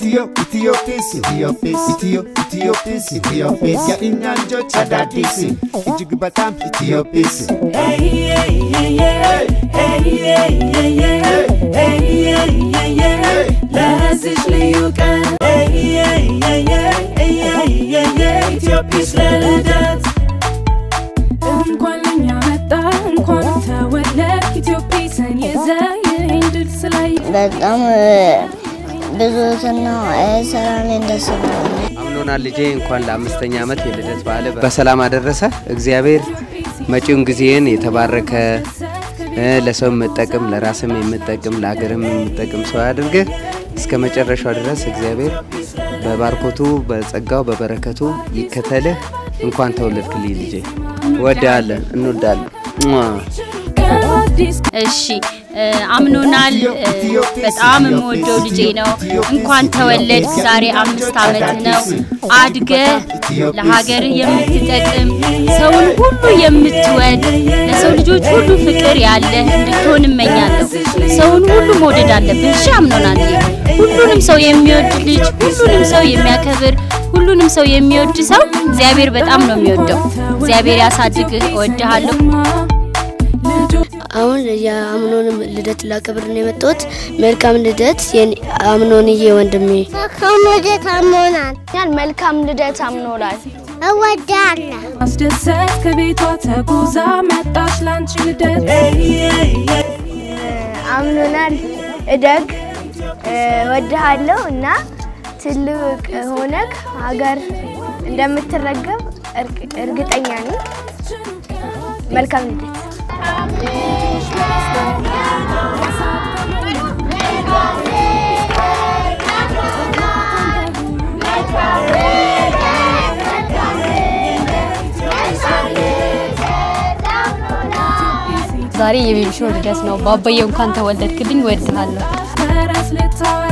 Itio, Itiyoopis, Itiyoopis, Itio, Itiyoopis, Itiyoopis የእኛ ልጆች አዳዲስ እጅግ በጣም ኢትዮጲስ ለዚች ልዩ ቀን ኢትዮጲስ ለልደት እንኳን ለኛ መጣ እንኳን ተወለድ ኢትዮጲስን ይዘ ይህን ድል ስላይ በጣም ብዙትና ሰላሜን ደስ ብሎኛል። አምኖናል ልጄ እንኳን ለአምስተኛ ዓመት የልደት በዓል በሰላም አደረሰ። እግዚአብሔር መጪውን ጊዜን የተባረከ እ፣ ለሰው የምጠቅም ለራስም የምጠቅም ለሀገርም የምጠቅም ሰው ያድርግህ። እስከ መጨረሻው ድረስ እግዚአብሔር በባርኮቱ በጸጋው በበረከቱ ይከተልህ። እንኳን ተወለድክልኝ ልጄ። ወዳለን እንወዳለን። ሟ። እሺ እ፣ አምኖናል እ፣ በጣም የምወደው ልጄ ነው። እንኳን ተወለድ። ዛሬ አምስት ዓመት ነው። አድገህ ለሀገርህ የምትጠቅም ሰውን ሁሉ የምትወድ ለሰው ልጆች ሁሉ ፍቅር ያለህ እንድትሆን እመኛለሁ። ሰውን ሁሉ መውደድ አለብህ። እሺ አምኖናል። ሁሉንም ሰው የሚወድ ልጅ፣ ሁሉንም ሰው የሚያከብር፣ ሁሉንም ሰው የሚወድ ሰው እግዚአብሔር በጣም ነው የሚወደው። እግዚአብሔር ያሳድግህ። እወድሃለሁ። አሁን የአምኖንም ልደት ላከብር ነው የመጣሁት። መልካም ልደት የኔ- አምኖንዬ ወንድሜ። መልካም ልደት አምኖናል። መልካም ልደት አምኖላል። እወዳለሁ። ማስደሰት ከቤቷ ተጉዛ መጣች ላንቺ ልደት አምኖናል። እደግ፣ ወድሃለሁ እና ትልቅ ሆነክ ሀገር እንደምትረገብ እርግ- እርግጠኛ ነኝ። መልካም ልደት። ዛሬ የቤቢሾ ልደት ነው። ባባዬ እንኳን ተወለድክልኝ። እወድሃለሁ። ተረት ልታወራ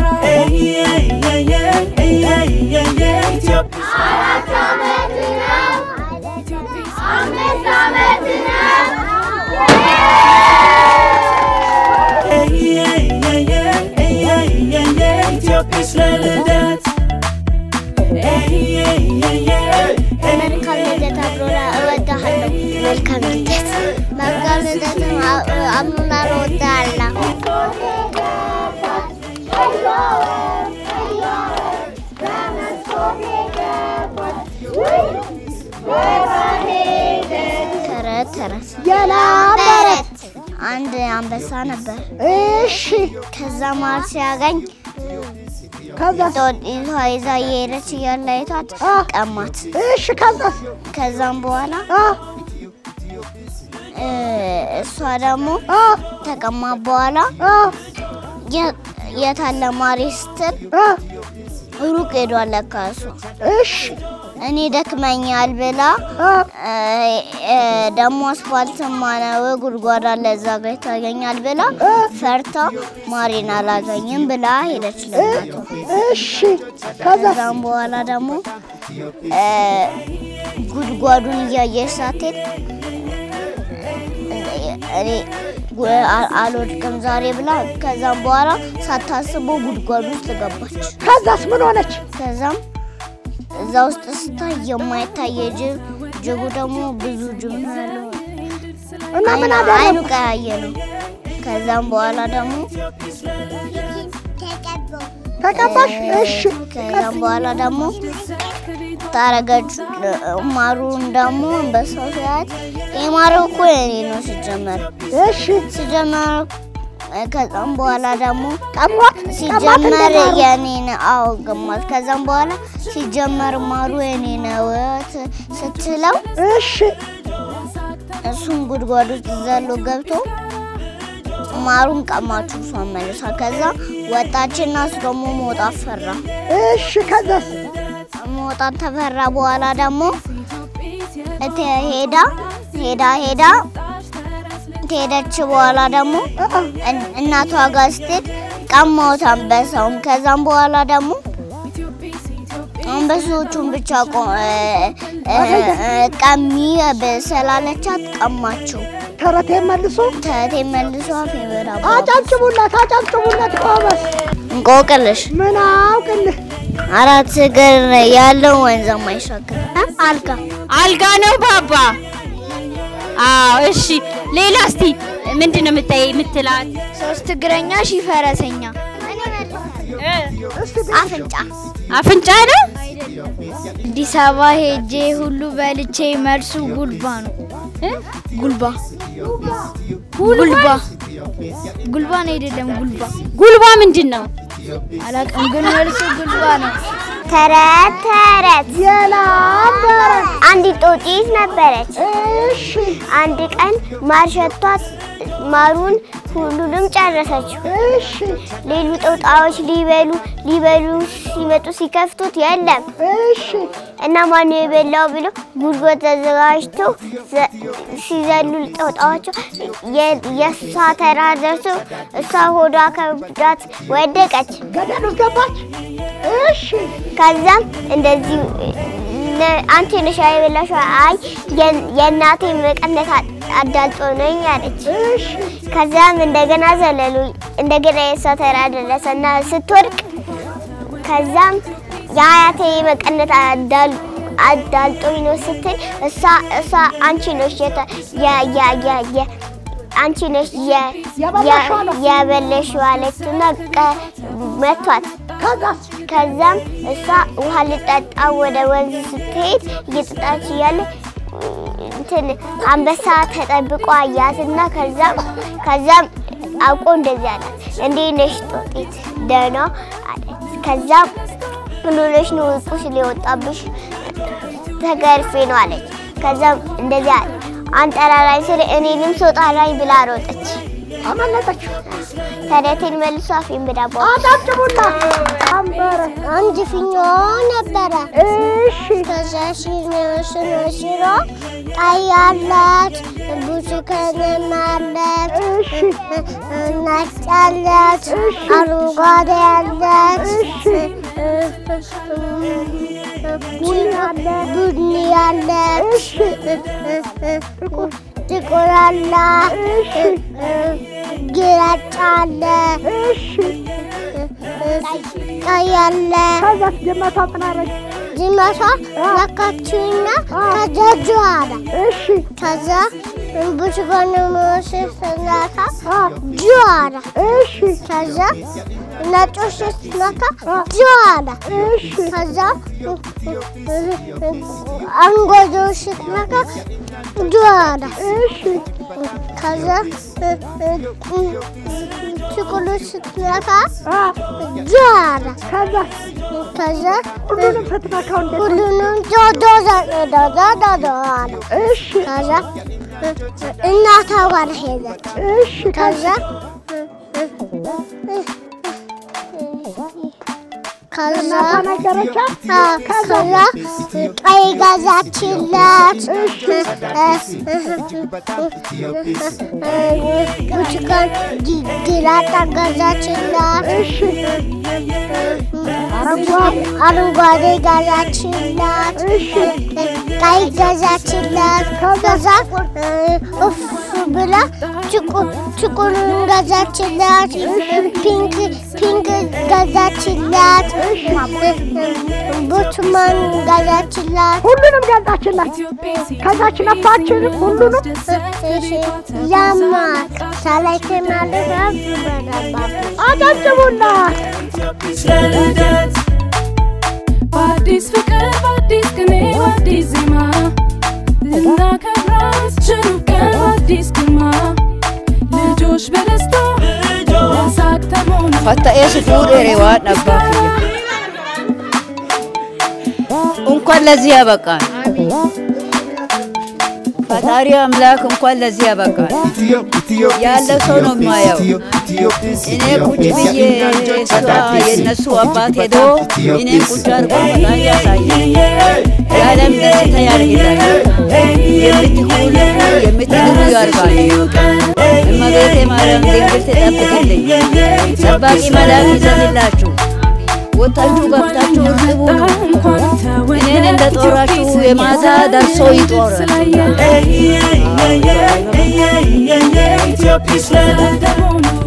ኢትዮጲስ ለልደት መልካም ልደት አምኖና እወዳለሁ። መልካም ልደት መልካም ልደት አምኖና እወዳለሁ። ተረት ተረት ተረት አንድ አንበሳ ነበር። እሺ ከዛ ማር ሲያገኝ ከዛ ይዛ ይዛ እየሄደች እያለ አይቷት ቀማት። እሺ ከዛ ከዛም በኋላ እ፣ እሷ ደግሞ ተቀማ በኋላ የ- የት አለ ማሬ ስትል ሩቅ ሄዷል ለካ እሱ። እሺ እኔ ደክመኛል ብላ እ፣ እ፣ ደግሞ አስፋልትማ ነው ጉድጓድ አለ እዛ ጋ ይታገኛል ብላ ፈርታ ማሬን አላገኝም ብላ ሄደች ለእናቷ። እሺ ከዛም በኋላ ደግሞ እ፣ ጉድጓዱን እያየች ሳትሄድ እኔ ጉ- አ- አልወድቅም ዛሬ ብላ ከዛም በኋላ ሳታስበው ጉድጓድ ውስጥ ገባች። ከዛስ ምን ሆነች? ከዛም እዛ ውስጥ ስታይ የማይታይ ጅብ፣ ጅቡ ደግሞ ብዙ ጅብ ነው ያለው እና ምን አይኑ ቀያየ ነው። ከዛም በኋላ ደግሞ ተቀባሽ። እሺ ከዛም በኋላ ደግሞ ታረገች ማሩን ደግሞ አንበሳው ሲያት የማሩ እኮ የኔ ነው ሲጀመር። እሺ ሲጀመር ከዛም በኋላ ደግሞ ቀሟት ሲጀመር የኔ ነው። አዎ ገማት። ከዛም በኋላ ሲጀመር ማሩ የኔ ነው ት- ስትለው እሺ እሱም ጉድጓድ ውስጥ ዘሎ ገብቶ ማሩን ቀማችሁ እሷን መልሳ። ከዛ ወጣችና እሱ ደግሞ መውጣት ፈራ። እሺ ከዛስ መውጣት ተፈራ በኋላ ደግሞ እተ ሄዳ ሄዳ ሄዳ ከሄደች በኋላ ደግሞ እን- እናቷ ጋር ስትሄድ ቀማሁት አንበሳውን። ከዛም በኋላ ደግሞ አንበሶቹን ብቻ ቆ- እ- እ- እ- ቀሚ ብ- ስላለቻት ቀማችው። ተረቴ መልሶ ተረቴ መልሶ አፌ በራ አጨብጭቡለት፣ አጨብጭቡለት ጎበዝ። እንቆቅልሽ ምን አውቅልህ? አራት እግር ያለው ወንዝ የማይሻገር አልጋ አልጋ ነው ባባ። አዎ እሺ። ሌላ እስቲ ምንድን ነው የምታይ የምትላት? ሶስት እግረኛ ሺህ ፈረሰኛ አፍንጫ አፍንጫ ነው። አዲስ አበባ ሄጄ ሁሉ በልቼ መልሱ ጉልባ ነው። ጉልባ ጉልባ ጉልባን አይደለም ጉልባ ጉልባ ምንድን ነው? አላውቅም፣ ግን መልሱ ጉልባ ነው። ተረት ተረት አንዲት ጦጢት ነበረች። እሺ አንድ ቀን ማር ሸቷት ማሩን ሁሉንም ጨረሰችው። እሺ ሌሉ ጦጣዎች ሊበሉ ሊበሉ ሲመጡ ሲከፍቱት የለም እሺ እና ማነው የበላው ብሎ ጉድጓድ ተዘጋጅቶ ዘ- ሲዘሉ ጦጣዎቹ የ- የእሷ ተራ ደርሶ እሷ ሆዷ ከብዳት ወደቀች። ገደል ውስጥ ገባች። እሺ ከዛም እንደዚህ ነ- አንቺ ነሽ የበላሽው? አይ የን- የእናቴ መቀነት አ- አዳልጦ ነኝ አለች። እሺ ከዛም እንደገና ዘለሉ። እንደገና የእሷ ተራ ደረሰ እና ስትወድቅ ከዛም የአያቴ መቀነት አዳል አዳልጦኝ ነው ስትል እሷ እሷ አንቺ ነሽ የተ- የ- የ- የ- የ- አንቺ ነሽ የ- የበላሽው አለ። የ- የበለሽው አለችና ቀ- መቷት። ከዛስ ከዛም እሷ ውሃ ልጠጣ ወደ ወንዝ ስትሄድ እየጠጣች እያለ እንትን አንበሳ ተጠብቆ አያትና ከዛም ከዛም አውቆ እንደዚህ አላት፣ እንዴት ነሽ ጦጢት? ደህና አለች። ከዛም ምን ሆነሽ ነው ቁስል የወጣብሽ? ተገርፌ ነው አለች። ከዛም እንደዚህ አለ፣ አንጠራራኝ ስል እኔንም ሰው ጣራኝ ብላ ሮጠች። አመለጠች። ተረቴን መልሶ አፌን በዳቦ አጨብጭቡና አንበረ አንድ ፊኞ ነበረ። እሺ ከዛ ሲኖ ሲኖ ሲኖ ቀይ አላት፣ ብርቱካንም አላት፣ ነጭ አላት፣ አረንጓዴ አላት፣ ቡኒ አላት፣ ጥቁር አላት፣ ግራጫ አለ፣ ቀይ አለ። ከዛስ ጀመቷ ምን አረገች? ዝመቷ ነካችውና ከዛ ጆ አለ። እሺ ከዛ ብርቱካን መወስድ ስናካ ጆ አለ። እሺ ከዛ ነጮች ስትነካ ጆ አለ። እሺ ከዛ አንጓጆች ስትነካ ጆ አለ። እሺ ከዛ ጥቁሮች ስትነካ አ ጆ አለ። ከዛስ ከዛ ሁሉንም ስትነካው እንዴት ነው? ሁሉንም ጆ ጆ ጆ ጆ ጆ ጆ አለ። እሺ ከዛ እናቷ ጋር ሄደች። እሺ ከዛ ከዛ እናቷ ነገረቻት። አዎ፣ ከዛ ቀይ ገዛችላት፣ ብርቱካን ግራጫ ገዛችላት፣ አረንጓዴ ገዛችላት፣ ቀይ ገዛችላት። ከዛ እፍ ብላ ጥቁሩን ገዛችላት፣ ፒንክ ፒንክ ገዛችላት፣ ብርቱካን ገዛችላት። ሁሉንም ገዛችላት። ከዛች ነፋችን ሁሉንም ያማል ሳላይቴ ማለት አጨብጭቡና ልደት በአዲስ ፍቅር በአዲስ ቅኔ በአዲስ ዜማ ልናከብራት ችሩ ቀን በአዲስ ግርማ ልጆች በደስታ በሳቅ ተሞላ ፈታኤ ስፉudheere waan abbaa kiyya እንኳን ለዚህ ያበቃል። ፈጣሪ አምላክ እንኳን ለዚህ ያበቃል። ያለ ሰው ነው የማየው። እኔ ቁጭ ብዬ እሷ የእነሱ አባት ሄዶ እኔን ቁጭ አድርጎ ፈጣሪ ያሳያል። የዓለም ደስታ ያርግላል። የምትኩሉ የምትድኑ ያርጋል። እመቤቴ ማርያም ድንግል ትጠብቅልኝ። ጠባቂ መልአክ ይዘንላችሁ። ወጣችሁ ገብታችሁ እርጥቡ እኔን እንደ ጦራችሁ የማታ ደርሶ ይጦራል። ኢትዮጵያ